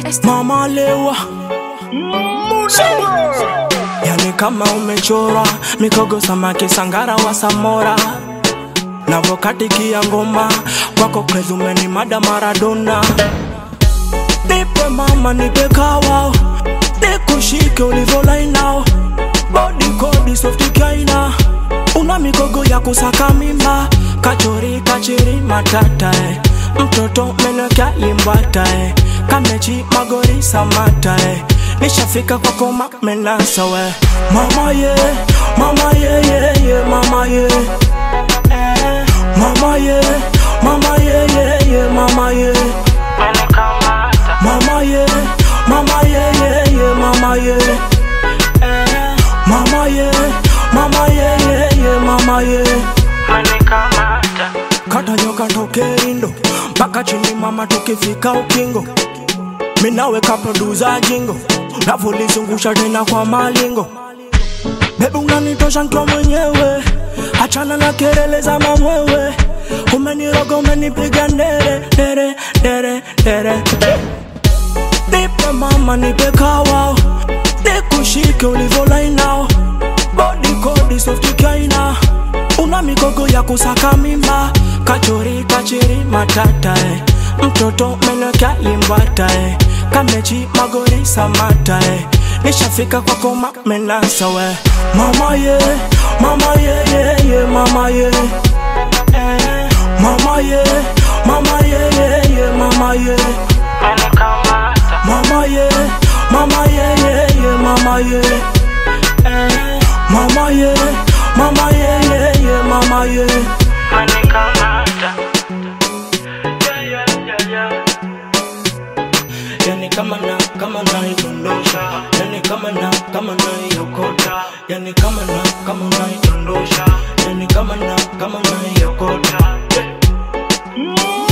mama lewa yani kama umechora mikogo samaki sangara wa samora navokatikia ngoma kwako kwezumeni mada maradona nipe mama nipe kawa nikushike ulivyolainao bodi kodi softikaina una migogo ya kusaka mimba kachori kachiri matata eh. mtoto meneka limbata eh. kamechi magori samata eh. nishafika kwako mamenasa we mama ye mama ye ye ye mama ye eh. mama ye mama ye ye ye mama ye mama ye mama ye ye ye mama ye eh. mama ye mama ye ye ye mama ye kata nyoka toke indo mpaka chini mama tukifika ukingo minaweka produza jingo navolizungusha tena kwa malingo bebi unanitosha nkiwa mwenyewe achana na kelele za mamwewe umeniroga umenipiga ndere ndere ndere ndere nipe mama nipe kawa nikushike ulivyolainao bodi kodi softikaina una migogo ya kusaka mimba kachori kachiri matata eh. mtoto meneka limbata eh. kamechi magori samata eh. nishafika kwako mamenasa we mama ye mama ye ye ye mama ye eh. mama ye mama ye ye ye mama ye mama ye mama ye ye ye mama ye eh. mama ye mama ye ye ye mama ye yani kama na kama naidondosha yani kama na kama naiokota yani kama na kama naidondosha yani kama na kama naiokota